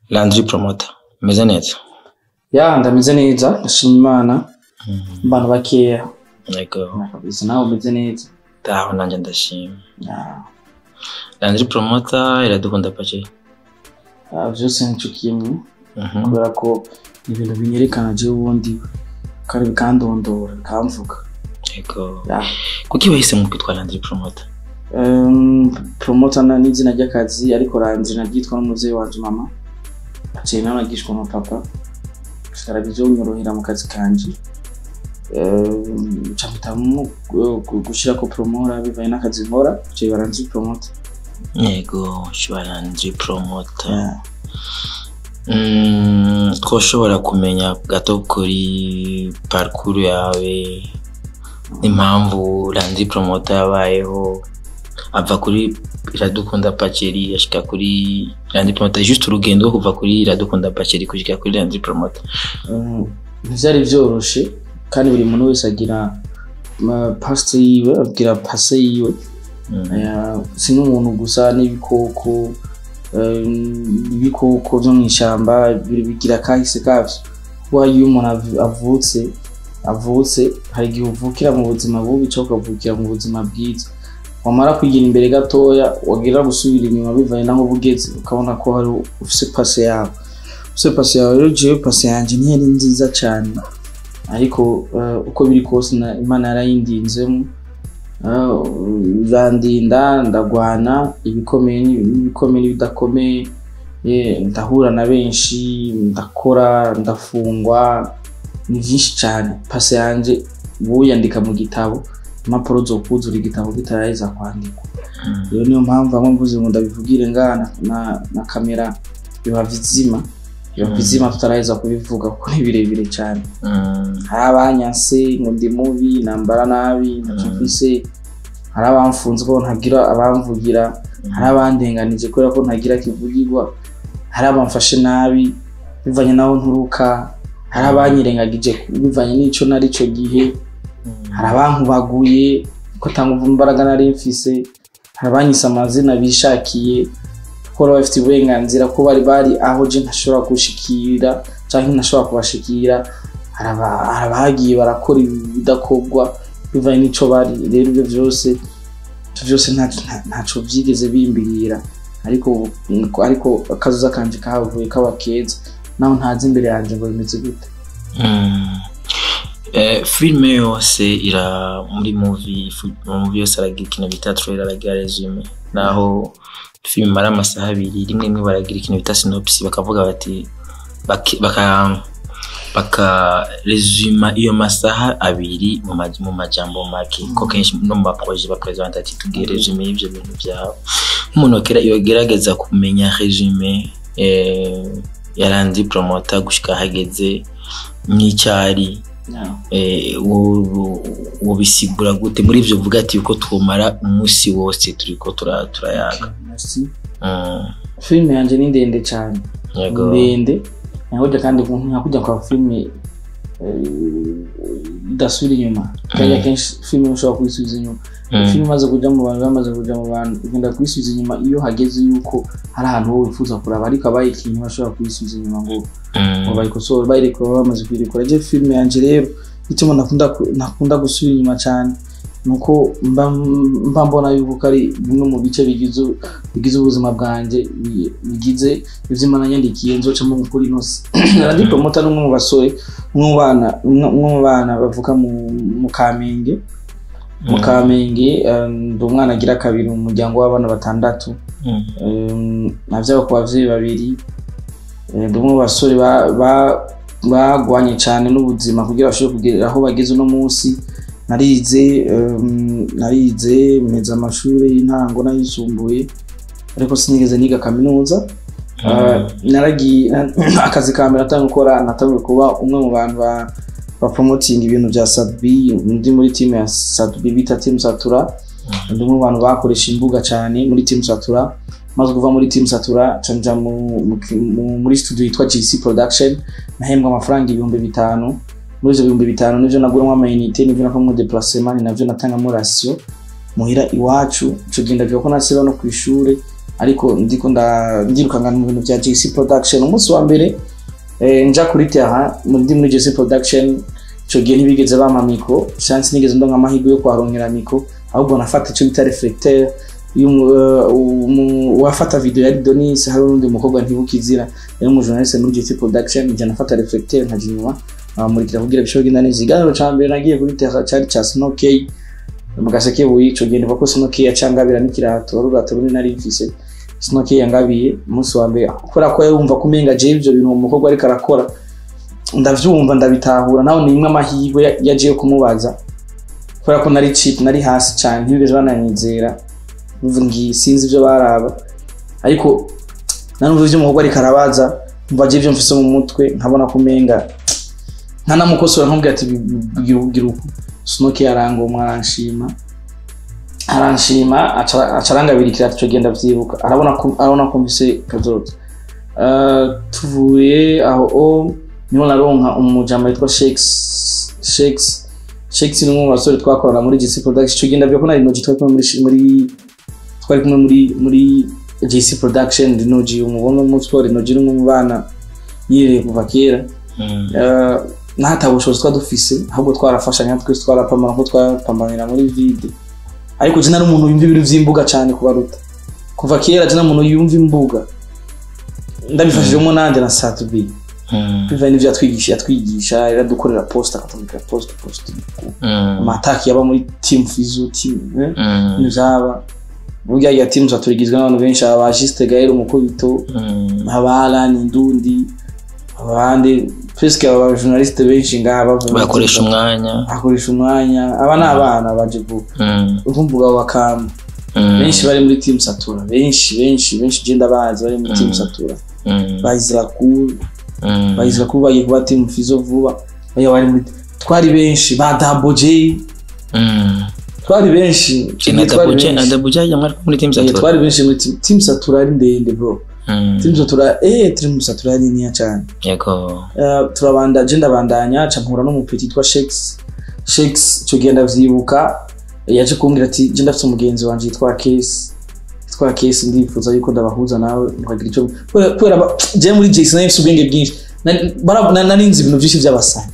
Landry Promoter meze neza ya ndameze neza ndashima imana abantu bakeya yego kabisa nawe umeze neza aho nanjye ndashima Ya, Landry Promoter iradukunda pake ah, vyose nico kimwe Mhm. kubera ko ni ibintu binyerekana jewe ubundi kandi bikandondora bikamvuga yego Ya. kuki wahisemo kwitwa Landry Promoter Um, promota na n'izina ry'akazi ariko ranzi naryitwa n'umuvyeyi wanje mama aciye nawe nagishwa na papa sigara bizonyorohera mu kazi kanje Um, ca mpitamo gu- gushirako promora bivanye n'akazi nkora aciye baranzi promota yego shiba Landry Promoter Mm, twoshobora kumenya gato kuri parcours yawe impamvu Landry Promoter yabayeho ava kuri iradukunda paceri ashika kuri Landry Promoter juste urugendo rwo kuva kuri iradukunda paceri kushika kuri Landry Promoter Um, ntivyari vyoroshe kandi buri muntu wese agira pasite yiwe agira pase yiwe Mm. Eh, si n'umuntu gusa n'ibikoko eh, ibikoko vyo mw'ishamba biri- bigira kahise kavyo kuba iyo umuntu av- avutse avutse hari igihe uvukira mu buzima bubi cyangwa ukavukira mu buzima bwiza wamara kwigira imbere gatoya wagira gusubira inyuma bivanye naho uba ugeze ukabona ko hari ufise pase yawe ufise pase yawe rero jewe pase yanje ntiyari nziza cane ariko eh, uko biri kose na- imana yarayindinzemo urandinda ndagwana ibikomeye n'ibi- n'ibikomeye n'ibidakomeye eh, ndahura na benshi ndakora ndafungwa ni byinshi cyane pase yanje wuyandika mu gitabo impapuro zo kuzura igitabo kitaraheza kwandikwa Mm. rero niyo mpamvu bamwe mvuze ngo ndabivugire ngaha na, na, na kamera biba bizima biba Mm. bizima tutaraheza kubivuga kuko ni birebire cyane Mm. hari abanyanse ngo ndi mubi nambara nabi ntacyo Mm. mfise hari abamfunze ko ntagira abamvugira hari abandenganije kubera ko ntagira kivugirwa hari abamfashe nabi bivanye naho nturuka hari abanyirengagije bivanye n'ico nari ico gihe hari abankubaguye ko atanga imbaraga nari mfise hari abanyise amazina bishakiye ko bari bafite uburenganzira ko bari bari aho je ntashobora gushikira canke ntashobora kubashikira hari aba- hari abagiye barakora ibidakorwa bivanye n'ico bari rero ibyo vyose ivyo vyose nta- nta- ntaco vyigeze bimbwira ariko ubu- ariko akazuza kanje kahavuye kaba keza naho ntazi imbere yanje ngo bimeze gute Mm. Eh, filime yose ira muri movie fu- mu movie yose aragira ikintu bita trailer aragira resume naho filime imara amasaha abiri rimwe rimwe baragira ikintu bita synopsis bakavuga bati baki- baka baka resuma iyo masaha abiri mu maj- mu majambo make ko kenshi no mu maproje bapresenta ati tubwire resume y'ivyo bintu vyawe nk'umuntu wakera yogerageza kumenya resume eh, ya Landry Promoter gushika hageze nk'icyari Yeah. eh, wo- wo- wobisigura gute muri ivyo vuga ati uko twomara umunsi wose turiko tura- turayaga Merci. Mm, filime yanje ni ndende cyane yego ndende nyakurya kandi nyakurya kwa filime eh, idasubira inyuma kajya kenshi filime ushobora kuyisubiza inyuma Mm, filime imaze kuja mu bantu bamaze kuja mu bantu ugenda kuyisubiza inyuma iyo hageze yuko hari ahantu wowe wifuza kuraba ariko abayikinye bashobora kuyisubiza inyuma ngo mm, ngo bayikosore bayirekura bamaze kuyirekura je filime yanje rero ituma nakunda ku- nakunda gusubira inyuma cyane nuko mba mba mbona yuko ko ari bimwe mu bice bigize bigize ubuzima bwanjye bi- bigize ivyo imana yandikiye nzocamo gukora inosi Landry Promoter ni umwe mu basore umwe mu bana umwe umwe mu bana bavuka mu mu Kamenge mu Mm. Kamenge eh, ndi umwana agira kabiri mu muryango w'abana batandatu mm, Um, navyaba ku bavyeyi babiri Eh, ndi umwe mu basore ba- ba- bagwanye cyane n'ubuzima kugira bashobore kugera aho bageze uno munsi narize um, narize meza amashuri y'intango n'ayisumbuye ariko sinigeze niga kaminuza Uh, naragiye akazi ka mbere natanga gukora natangiye kuba umwe mu bantu ba ba promoting ibintu bya Sadbi ndi muri team ya Sadbi bita team Satura ndi umwe mu bantu bakoresha imbuga cyane muri team Satura maze kuva muri team Satura canja mu, mu, mu, muri studio yitwa GC Production nahembwa amafaranga ibihumbi bitanu muri ivyo bihumbi bitanu nivyo naguramo amayinite nivyo nakamwo deplacement ni navyo natangamo ratio muhira iwacu ico gihe ndavuga ko nasiba no kw'ishure ariko ndiko nda- ndirukanga mu bintu bya JC Production umunsi wa mbere eh, nja kuri terrain muri muri JC Production ico gihe ntibigeze bampa mikro chance nigeze ndonka amahirwe yo kuharonkera mikro ahubwo nafata ico bita reflecteur y'umu- eh, umu- uwafata video yari Donis hari n'undi mukobwa ntibukizira yari umujournaliste muri JC Production njya nafata reflecteur nkaja inyuma amurikira kugira bishobora kugenda neza ikiganiro ca mbere nagiye kuri terrain cari ca Snowkey mu gaseke buyi ico gihe ndiva ko Snowkey yacangabira n'ikirato wari urato runini nari mfise Snowkey yangabiye umunsi wa mbere kubera ko yumva ko umenga je ivyo bintu uwo mukobwa ariko arakora ndavyumva ndabitahura nawe ni imwe amahirwe ya- yaje yo kumubaza kubera ko nari cheap nari hasi cane ntibigeze bananyizera ngi sinzi ivyo baraba ariko nanumva ivyo umukobwa ariko arabaza mva je ivyo mfise mu mutwe nkabona ko umenga nkanamukosora nkamubwira ati gira ugira uku Snowkey arangomwa aranshima aranshima aca aca arangabira ikirato ico genda vyibuka arabona ko arabona ko mfise kazoza Uh, tuvuye aho o niho naronka umujama witwa Shakes Shakes Shakes ni umwe mu basore twakorana muri JC Production ico gihe ndavyo ko nari noji twari kumwe muri muri twari kumwe muri muri JC Production ndi noji umubona umunsi twari noji ni umwe mu bana yireye kuva kera Mm. Uh, nta bushobozi twari dufise ahubwo twarafashanya twese twarapambana ko twapambanira muri vide ariko je nari umuntu yumva ibintu vy'imbuga cane kubaruta kuva kera je nari umuntu yumva imbuga ndabifashijemo nanje na satubi Mm. biva n'ivyo yatwigisha yatwigisha yaradukorera post akatumika post post Mm. amataki yaba muri team fizu team eh? Mm. nizaba burya ya team zaturigizwe n'abantu benshi aba Juste Gaël umukubito Mm. aba Alan Indundi abandi presque aba journaliste benshi ngaha bavuye muri bakoresha team umwanya akoresha umwanya aba ni abana baje vuba Mm. urumvuga wa kamba Mm. benshi bari muri team satura benshi benshi benshi je ndabazi bari muri team Mm. satura Mm. bayizira cool Mm. bayizira cool bagiye kuba team fizo vuba baya bari muri twari benshi ba Double J Mm. twari benshi na twari Dabuja na benshi Dabuja yamara muri team Eh, Satura twari benshi muri team team satura ari ndende bro Mm. team satura eh team satura ari nini cyane yego Eh, turabanda je ndabandanya ca mpura n'umupeti yitwa Shakes Shakes ico gihe ndavyibuka yaje kumbwira ati je ndafite umugenzi wanje yitwa Case yitwa Case ndifuza yuko ndabahuza nawe mukagira ico kubera kubera ba- je muri Jason nari mfise ubwenge bwinshi Nari- bara- na- nari nzi ibintu byinshi by'abasani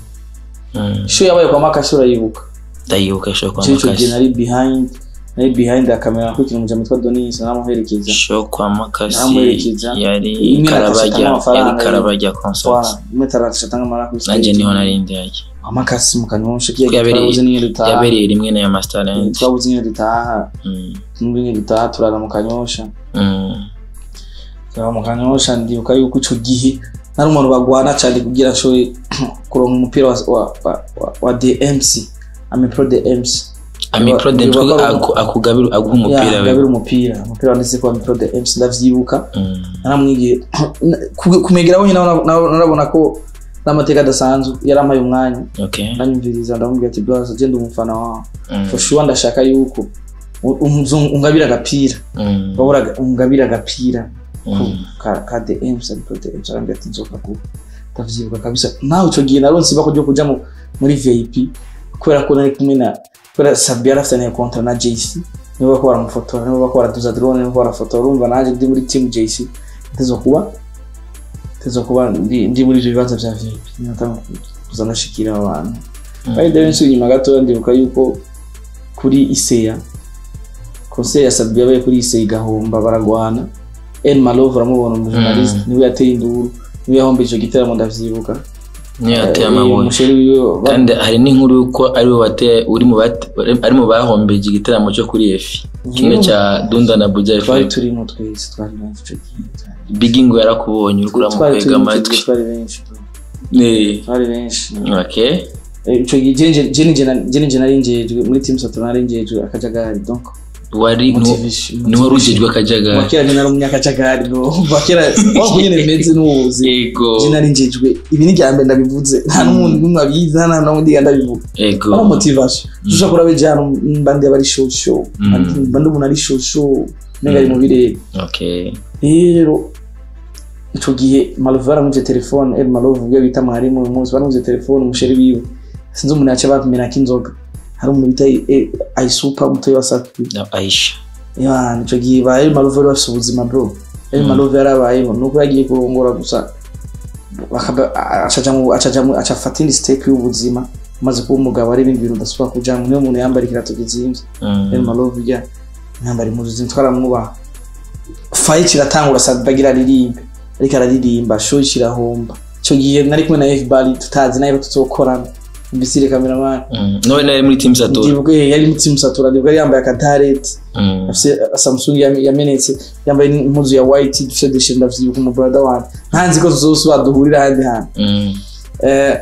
Mm. show yabaye kwa Makashi urayibuka ndayibuka show kwa je ico gihe Makashi nari behind nari behind ya kamera nakurikira umujama witwa Donis namuherekeza show kwa Makashi Namuherekeza. yari Imwe nakashe karabajya amafaranga yari karabajya concert Voilà, imwe taratisha tanga amara kuri nanjye stage. niho nari ndiyajya amakasi mu kanyosha kiya Yabereye- twabuze n'iyo dutaha yabereye rimwe na ya Master Talent twabuze n'iyo dutaha Mm. n'ibindi dutaha turara mu kanyosha Mm. turara mu kanyosha ndibuka yuko ico gihe nari umuntu bagwana cyane kugira nshobore kuronka umupira wa, wa, wa, wa, wa DMC ami pro DMC Ami Pro Dance Biba- biba- aku- akugabira aguha umupira Ya, we ngabira umupira umupira wanditse ko ami pro DMC ndavyibuka Mm. naramwigiye ku- kumegeraho nyine nabona- nabona narabona ko n'amateka adasanzwe yarampaye umwanya okay ndanyumviriza ndamubwira ati bros agenda umufana wawe Mm. for sure ndashaka yuko u- umuzungu- ungabira agapira Mm. wabura ungabira agapira Mm. ka ka DM sa pro DM arambye ati nzoka ku ndavyibuka kabisa nawe ico gihe naronse ibako ryo kuja mu- muri VIP kubera ko nari kumwe na kubera Sabi yarafitaniye kontra na JC nibo bako baramufotora nibo bako baraduza drone nibo bako barafotora urumva naje ndi muri team JC tezo kuba tezo kuba ndi, ndi muri ivyo bibanza vya VIP natanga kuza ndashikira abantu Mm. kandi rero nsubiye inyuma gatoya ndibuka yuko kuri iseya konseri ya sabi yabaye kuri iseya igahomba baragwana el malove uramubona umujournaliste Mm. niwe yateye induru niwe yahombeje icyo gitaramo ndavyibuka niyo yateye Eh, amabuye umusheri wiwe ba- kandi hari n'inkuru yuko ari we wateye uri mu bate- ari mu bahombeje igitaramo cyo kuri efi kimwe cya dunda na buja twari fm turimo twese twari benshi ico gihe bigingo yarakubonye uri twari kuramukwega turimo ico amatwi gihe twari benshi Eh, twari benshi okay Eh, ico gihe je- je- je nije na- je nije nari njejwe muri team saturn nari njejwe akajagari donc wari motivation niwe warujejwe akajagari wakera je nari umunyakajagari no wakera wako nyene bimeze n'ubuzi yego je nari njejwe ibi ni ryambere ndabivuze nta n'umuntu n'umwe abizi nta n'undi ndabivuga yego ari motivation dushobora kuraba ijana mbandi aba ari show show Mm. mbandi umuntu ari show show nenga ari mu birere okay rero ico gihe malove baramuje telefone el malove ubwo bita mwarimu uyu munsi baramuje telefone umusheri wiwe sinzi umuntu yaca bamenako inzoga hari umuntu bita eh, ayisupa umutoyi wa satu na aisha Imana ico gihe ba Elma Love bari bafise ubuzima bro Elma Love yarabayeho nuko yagiye kurongora gusa bakaba- acaja mu- acaja mu- acafata indi step y'ubuzima umaze kuba umugabo ari ibindi bintu udasubira kujamwo niyo umuntu yambara ikirato kizimvye Mm. Elma Love ujya yambara impuzu zimwe twaramwubaha fayi kiratangura Sadbagira aririmbe ariko araririmba show kirahomba ico gihe nari kumwe na F-Bari tutazi nayo tuzokorana mbisire cameraman Mm. Nowe nari muri team Satura. ndibuka yari mutima satura ndibuka yari yambaye akadareti Mm. afise Samsung yam- yamenetse yambaye impuzu ya white dufite dushe ndavyibuka umu brother wanje ntanzi ko tuzosubira duhurira ahandi hantu Mm. Eh,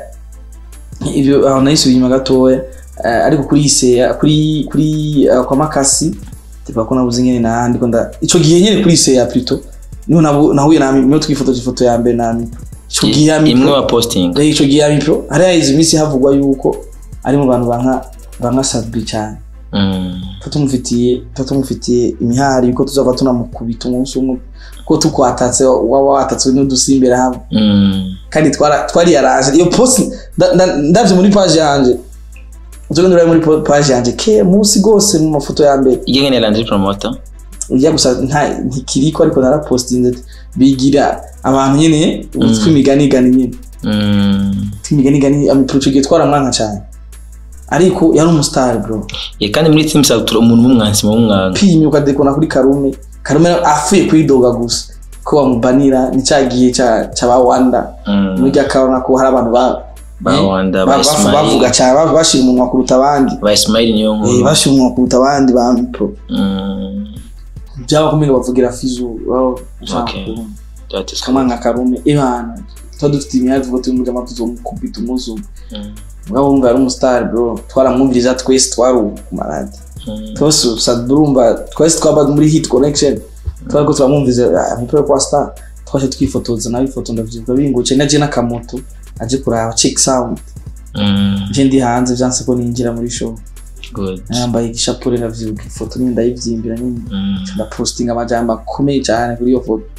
ibyo aho nahise inyuma gatoya Eh, ariko kuri iseya kuri kuri eh, kwa makasi tipa ko nabuze nyene nahandi ko nda ico gihe nyene kuri iseya plutôt niho nabu- nahuye na niho twifotoje ifoto ya mbere na Mipro ico gihe ya imwe Mipro wa posting Eh, ico gihe ya Mipro hari hahize iminsi havugwa yuko ari mu bantu banka banka Sadbi cyane Mm. tuba tumufitiye tuba tumufitiye imihari yuko tuzava tunamukubita umunsi umwe ko tukwatatse waba watatswe n'udusimbera hamwe Mm. kandi twara- twari yaranje iyo post nda- nda- ndavye muri page yanje uzoga nduraye muri po- page yanje ke munsi gose mu mafoto ya mbere igenge landry promoter ujya gusa nta ntikiriko ariko narapostinze ati, bigira abantu nyene twimiganigani nyene Mm. twimiganigani amiprochege twaramwanka cyane ariko yari umustar bro Ye, kandi muri team Satura umuntu w'umwansi mu mwanga pinye ukadekona kuri karume karume afuye kwidoga gusa ko bamubanira ni cya gihe cya cya ba wanda Mm. muri rya kabona ko hari abantu ba ba eh, Wanda ba- ba bafu- bavuga Ismail cyane ba- bashira umunwa kuruta abandi ba Ismail niyo Eh, nkuru bashira umunwa kuruta abandi ba mipro Mm. byaba kumenya bavugira fizu aho Okay. That is kama nka karume ibana tuba dufite imyaka tuvuga turi muri amatuzo mukubita umuzi umwe Mm. mugabo wumva ari umustar bro twaramwumviriza twese twari ku maradi Mm. twese sadurumva twese twaba muri hit connection twari ko turamwumviza umupira kwa star twaje twifotoza nawe ifoto ndavyibuka binguce naje n'akamoto aje kuraba check sound Mm. je ndi hanze vyanse ko ninjira muri show Good. nambaye igishapure ndavyibuka ifoto nyine ndayivyimbira nyine Mm. ndapostinga amajambo akomeye cyane kuri iyo foto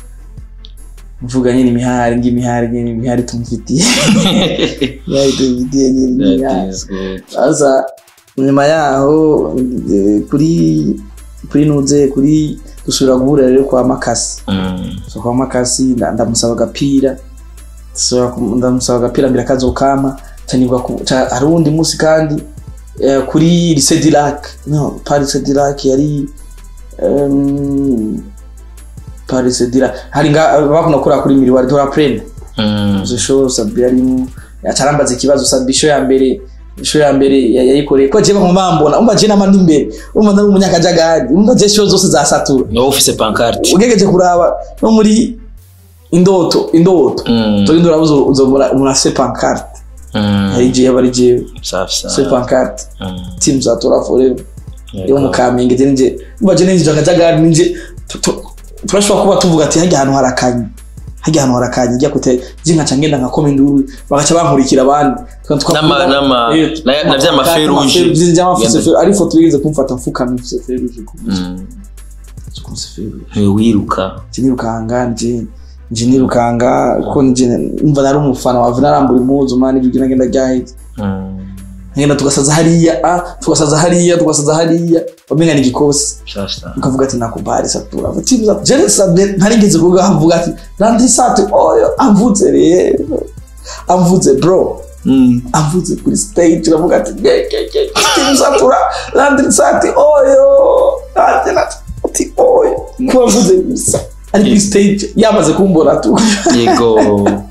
mvuga nyine imihari ngi imihari nyine imihari tumufitiye imihari tumufitiye nyine That imihari is good. sasa nyuma yaho eh, kuri kuri nuze kuri dusubira guhurira rero kwa makasi Mm. so kwa makasi nda- ndamusaba agapira Dusubira ku- ndamusaba agapira mbere akazokama canirwa ku- ca- hari uwundi munsi kandi eh, kuri lycée Dirac no pas lycée Dirac yari um, pas lycée Dirac hari nga bakunda gukora kuri miriwari dora prene Mm. izo show sabi arimo acarambaza ikibazo sabi show ya mbere show ya mbere ya- yayikoreye ko je bamwe mbona umva je namandi imbere umva ndari umunyakajagari umva je show zose za satura Ni wowe ufise pancarte ugegeje kuraba no muri indoto indoto Mm. turi ndurabuze uzobora murase pancarte Mm. hari je bari je safi se sana pancarte Mm. team za tora forever Yego. yo mu kamenge je nje umva je ninje akajagari ninje tu- tu- turashobora kuba tuvuga ati hajya ahantu harakanye hajya ahantu harakanye ijya kute je nkaca ngenda nkakoma induru bagaca bankurikira abandi Tuka- tuka- Nama- nama- Eh, na- na vya mafe ama- rouge. amafe- vya mafe Yambaye. rouge. ari ifoto yigeze kumfata mfukamye mfise fe rouge ku mutwe. Mm. Ku fe rouge. Ni wiruka nje nirukanga nje nje nirukanga ko nje umva nari umufana wa narambura impuzu mani ibyo ngenda ryaheze Mm. ngenda tugasaza hariya ah tugasaza hariya tugasaza hariya wamenga ni gikosi safi sana ukavuga ati nakubali satura ati timu za jere sabe ntarigeze kuvuga avuga ati randi sate oyo amvuze rero amvuze bro Mm. amvuze kuri stage uravuga ati ye ye ye timu satura randi sate oyo ati nati ati oyo kuba mvuze gusa ari kuri stage yamaze kumbona tu yego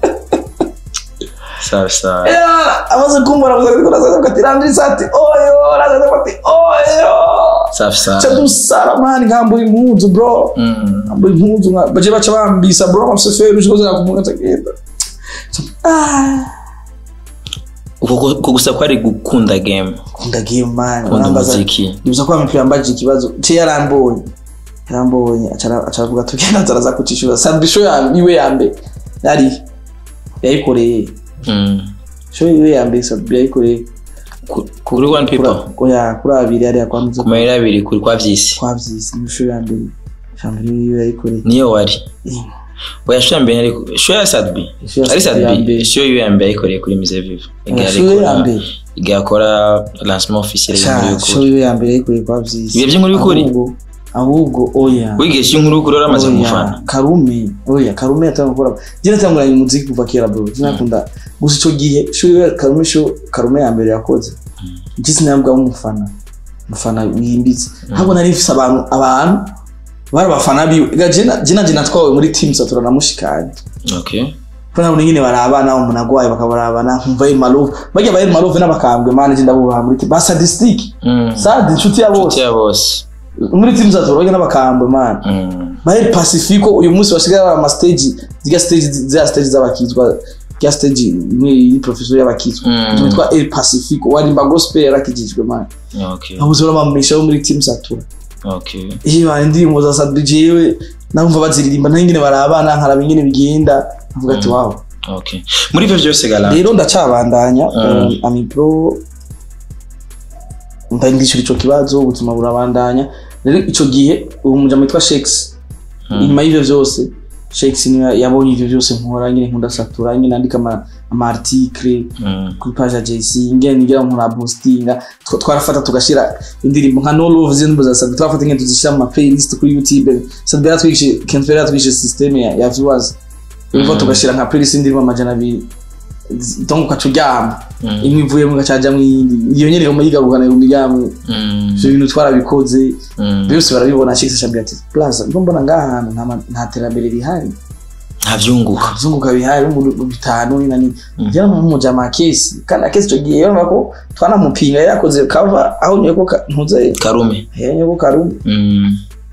safi sana Yeah, amaze kumbona gusa ariko nazaza ati randi sate oyo nazaza ati oyo safi cha sana dusara mani ngambura impuzu bro Mm. ngambura impuzu nka- baje baca bambisa bro amaseferi ushikoze nakumunga tagenda ah uko uko gusa kwari gukunda game kunda game man kunda urambaza umuziki nibuza ko amipira mbaje ikibazo cye yarambonye yarambonye acara acara ati ugenda ataraza kucishura sabisho ya iwe ya mbere yari yayikoreye Mm. sho iwe ya mbere sabi yayikoreye Ku- kuri one people kuri ya kuri abiri yari yakwanze ku mayeri abiri kuri kwa vyisi kwavyisi ni sho ya mbere shambiri iwe yayikoreye niyo wari Eh. oya sho ya mbere ariko sho ya sadbi Sho ya ari Sadbi ya sadbi mbere. sho yo ya mbere yayikoreye kuri mise vive igihe sho iwe ya arikora mbere igihe akora lancement officiel y'inkuru sha y'ukuri sho iwe ya mbere yayikoreye kwavyisi Ibihe by'inkuru y'ukuri? Ahubwo- ahubwo oya wigesha inkuru kuri uramaze Oya, kumufana karume oya karume yatanga gukora je natanguranye umuziki kuva kera bro sinakunda gusa ico gihe sho karume sho karume ya mbere yakoze je sinabwa umufana umufana wimbitse ntabwo nari mfise abantu abantu bari abafana biwe Ega je na- je nanje natwawe muri team satura na mushikanye okay ko nabona nyine barabana umuntu agwaye bakabarabana nkumva Malove bajya bari Malove n'abakambwe mane je ndabubaha muri team ba sadistic Mm. sad inshuti ya Inshuti bose ya bose muri team satura bajya n'abakambwe mane Mm. Baheri Pacifico uyu munsi basigaye bari ama stage zirya stage za stage z'abakizwa rya stage imwe yi professor y'abakizwa Mm. witwa El Pacifico warimba gospel yarakijijwe man okay abuze bamamisha bo muri team Satura okay iyo bari indirimbo za Sadri jewe namva baziririmba naho ingene barabana nkaraba ingene bigenda avuga ati Mm. wow okay muri ivyo vyose gala rero ndacabandanya Mm. um, ami pro ndandishura ico kibazo ubuzima burabandanya rero ico gihe uwo mujama witwa Shakes Mm. inyuma y'ivyo vyose Shakes niwe yabonye ivyo vyose nkora nyine nkunda satura nyine nandika ama, ama article Mm. kuri page ya JC ngene nigira nkora boostinga Twa- twarafata tugashira indirimbo nka no love zindi za satura twarafata ngene tuzishira mu ma playlist kuri YouTube satura twigishe Kentfera twigishe system ya, ya viewers Urumva Mm. tugashira nka playlist indirimbo amajana abiri donc ukaca uryama Mm. imwe ivuyemo igacajamwo iyindi iyo nyene iguma yigarukana iguma iryamwe Mm. ivyo bintu twarabikoze Mm. byose barabibona Shakes ashambira ati plaza ubwo mbona ngaha hantu nta ma- nta terambere rihari ntavyunguka abazunguka bihari mu mu bitanu ni nani Mm. njyewe mu mujama akesi kandi akesi icyo gihe yumva ko twanamupinga yari yakoze kava aho nyeko ka- ntuze karume nyeko karume Mm.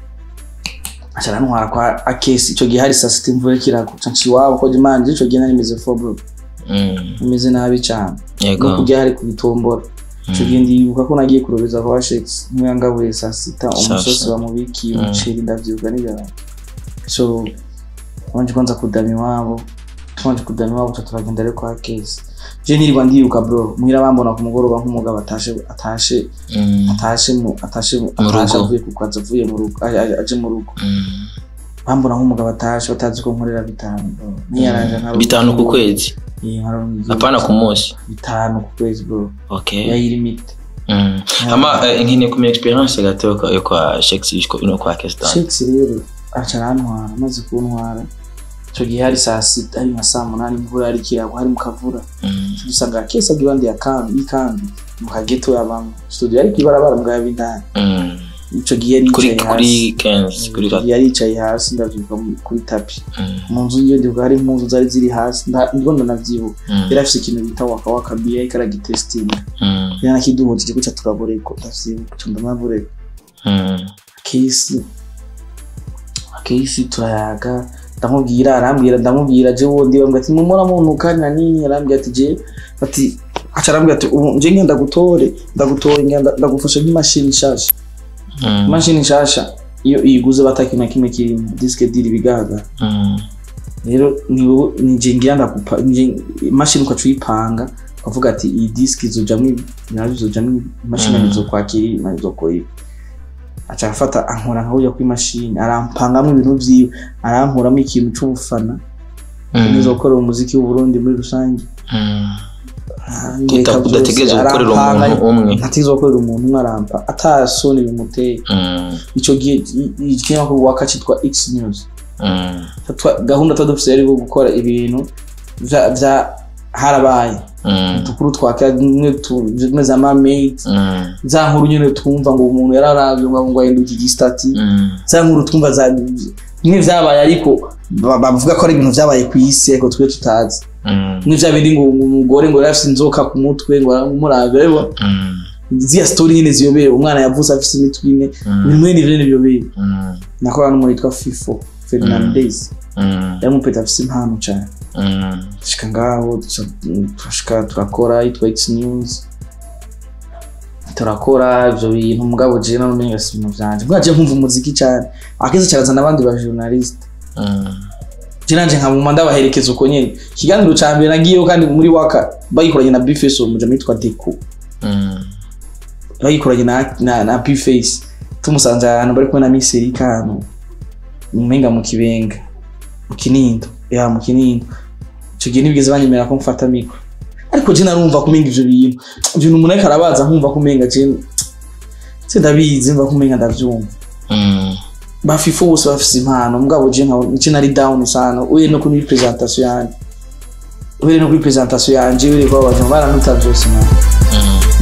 acara ntwara kwa akesi icyo gihe hari saa sita imvura kirako nca iwabo ko imana icyo gihe nari meze fo bro Mm. imeze nabi cyane no yego kujya hari kubitombora icyo Mm. gihe ndibuka ko nagiye kurobeza kwa shekisi niwe yangabuye saa sita umusozi sita. bamubikiye Mm. umuceri ndavyibuka n'ijana so wanje kwanza kudama iwabo tubanje kudama iwabo tuca turagenda rero kwa kesi je ntirirwa ndiruka bro muhira bambona ku mugoroba nk'umugabo atashe atashe Mm. atashe mu atashe mu- Mu atashe rugo. avuye ku kazi avuye mu rugo aje- aje- aje mu rugo Mm. bambona nk'umugabo atashe batazi ko nkorera bitanu bro niyaranje nka bitanu ku kwezi apana ku munsi bitanu ku kwezi bro okay yayiri mite Mm. ama eh, nkeneye kumenya experience gato yo kwa- yo kwa Shakespeare ko ino kwa Kestan shekisi rero aca arantwara amaze kuntwara icyo gihe hari saa sita hari nka saa munani imvura yari kiragwa hari mu kavura Mm. dusanga kesi agira iruhande ya kambi y'ikambi mu kageto yabamo studio yari kwibarabara mbwa y'indani Mm. ico gihe yari kuri yicaye kuri hasi Kenzi kuri Ico gihe yari yicaye hasi ndavyibuka mu- kuri tapi Mm. mu nzu yiyo ndibuka hari impuzu zari ziri hasi nda- ndiko ndanavyibuka Mm. yari afise ikintu bita waka waka biya yariko aragitestinga Mm. yari anakiduhuje guca turaboreko ndavyibuka co ndanaboreko Mm. kesi kesi turayaga ndamubwira arambwira ndamubwira je wundi bambwira ati mumura muntuka na nini arambwira ati je ati aca arambwira ati ubu nje ngenda gutore ndagutore ngenda ndagufasha nk'imashini nshasha Mm. imashini nshasha iyo iyiguze bataki na kimwe kirimo disque diri bigaga Mm. rero ni wowe ni je ngira ndagupa nje imashini ukaca uyipanga ukavuga ati iyi disque izojamwo ibi nayo izojamwo ibi imashini Mm. izokwakira ibi nayo izokora ibi aca arafata ankora nka burya kw'imashini arampangamwo ibintu vyiwe arankuramo ikintu c'ubufana Mm. nizokorera umuziki w'uburundi muri rusange Mm. Aranyereka Uta- vyose, udategerezwa gukorera arampanga, umuntu umwe ntatizokorera umuntu umwe arampa atasoni bimuteye Mm. ico gihe i- i- ikinyamakuru waka citwa x news Mm. Twa- gahunda tuba dufise yari gukora ibintu vya vya harabaye Mm. dukuru twakira rimwe tu- zimwe za mamate Mm. za nkuru nyene twumva ngo umuntu yararavye ngo ngo ahinduka igistati Mm. za nkuru twumva za bimwe vyabaye ariko ba- bavuga ko ari ibintu vyabaye ku isi ariko twe tutazi Mm. bimwe vya bindi ngo umugore ngo yari afise inzoka ku mutwe ngo aramuravye rero Mm. ziya story nyene ziyobeye umwana yavutse afise imitwe ine Mm. bimwe n'ivyo nyene biyobeye Mm. nakora n'umuntu yitwa fifo fernandez Mm. yari umupeta afise impano cane Mm. dushika ngaho duca- turashika turakora yitwa x news turakora ivyo bintu mugabo jewe narumenga si ibintu vyanje mbwa je nkumva umuziki cane akeze carazana abandi ba journaliste Mm. je nanje nkabuma ndabaherekeza uko nyene ikiganiro ca mbere nagiyeho kandi muri waka bagikoranye na bface uwo mujama yitwa deco Mm. bagikoranye na, na, na bface tumusanze ahantu bari kumwe na miss erika ahantu umenga mu kibenga mu kinindo ya mu kinindo ico gihe ntibigeze banyemera ko mfata mikro ariko je narumva kumenga ivyo bintu ibintu umuntu ariko arabaza nkumva kumenga je se ndabizi mva kumenga ndavyumva Mm. bafifu bose bafise impano mugabo je nka nce nari down sana uye no kuri presentation yanje uye no kuri presentation yanje uri kwa abantu baranuta byose man Mm.